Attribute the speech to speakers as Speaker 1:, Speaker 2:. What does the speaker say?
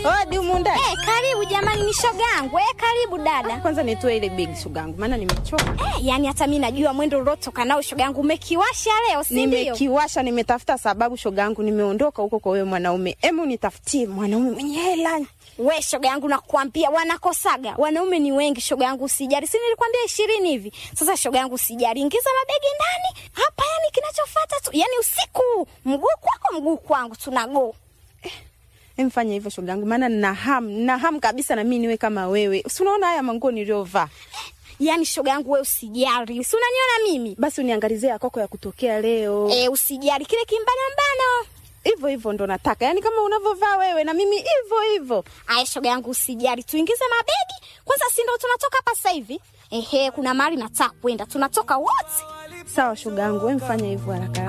Speaker 1: Hodi humu ndani.
Speaker 2: Eh, karibu jamani, ni shoga yangu. Eh, karibu dada.
Speaker 1: Kwanza nitoe ile begi shoga yangu, maana nimechoka.
Speaker 2: Eh, yani hata mimi najua mwendo ulotoka nao shoga yangu umekiwasha leo, si ndio?
Speaker 1: Nimekiwasha, nimetafuta sababu shoga yangu, nimeondoka huko kwa wewe mwanaume. Emu nitafutie mwanaume mwenye hela.
Speaker 2: We shoga yangu, nakwambia wanakosaga wanaume ni wengi shoga yangu, usijali. Si nilikwambia ishirini hivi? Sasa shoga yangu, usijali, ingiza mabegi ndani hapa. Yani kinachofuata tu, yani usiku mguu kwako mguu kwangu, tunago
Speaker 1: Emfanya hivyo shoga yangu, maana nina hamu, nina hamu kabisa na mimi niwe kama wewe. Si unaona haya manguo niliyovaa?
Speaker 2: yani shoga yangu, we usijali, si unaniona mimi
Speaker 1: Basi uniangalizie ya kwako ya kutokea leo.
Speaker 2: e, usijali kile kimbanambano
Speaker 1: Hivyo hivyo ndo nataka, yaani kama unavyovaa wewe na mimi hivyo hivyo.
Speaker 2: Aya, shoga yangu usijali, tuingize mabegi kwanza, si ndo tunatoka hapa sasa hivi? Ehe, kuna mahali nataka kwenda, tunatoka wote.
Speaker 1: Sawa shoga yangu, wewe mfanya hivyo haraka haraka.